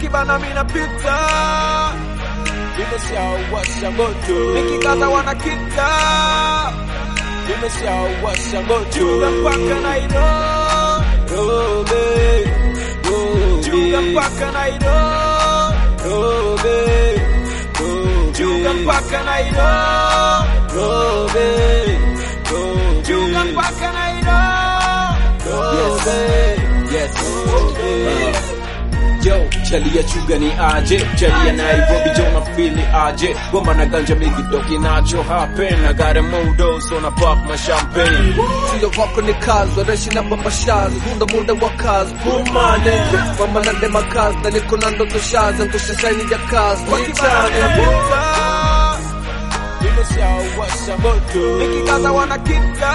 wakibana mina pita nimeshawasha moto nikikaza wanakita nimeshawasha moto juga mpaka Nairobi juga mpaka Nairobi juga mpaka Nairobi juga mpaka Nairobi Yes. Yo, chali ya chuga ni aje chali ya Nairobi jo na fili aje goma na ganja mingi doki nacho happen I got a modo so na pop my champagne Sio wako ni kazi wareshi na baba shazi Hunda muda wa kazi Pumane Mama na dema kazi Na niko na ndoto shazi Ngusha shaini ya kazi Nichane nimeshawasha moto nikikaza wanakita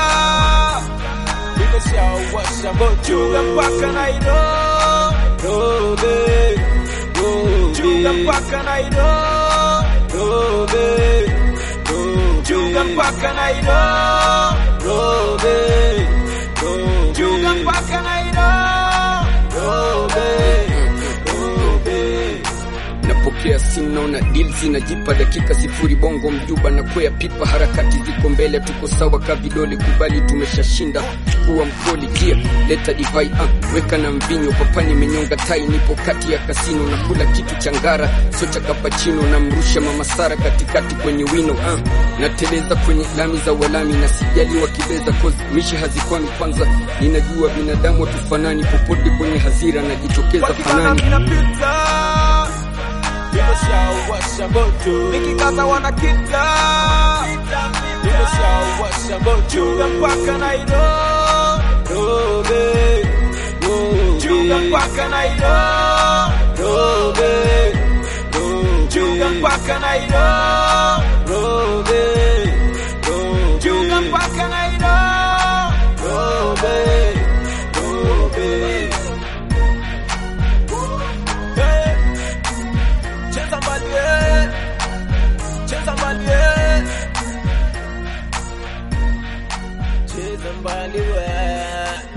nimeshawasha moto juga mpaka Nairobi juga mpaka Nairobi juga mpaka Nairobi juga mpaka Nairobi napokea simu naona deal zinajipa dakika sifuri bongo mjuba na kwea pipa harakati ziko mbele tuko sawa ka vidole kubali tumeshashinda chukua mkoli jia leta divai uh, weka na mvinyo papani menyonga tai nipo kati ya kasino na kula kitu cha ngara so cha kapachino na mrusha mamasara katikati kwenye wino uh, nateleza kwenye lami za walami na sijali wakibeza cause mishi hazikwami kwanza ninajua binadamu hatufanani popote kwenye hazira najitokeza wakikana fanani minapita nimeshawasha moto nikikaza wanakita nimeshawasha moto juga mpaka Nairobi juga mpaka Nairobi juga mpaka Nairobi juga mpaka Nairobi Hey. Cheza mbali eh. Cheza mbali eh. Cheza mbali we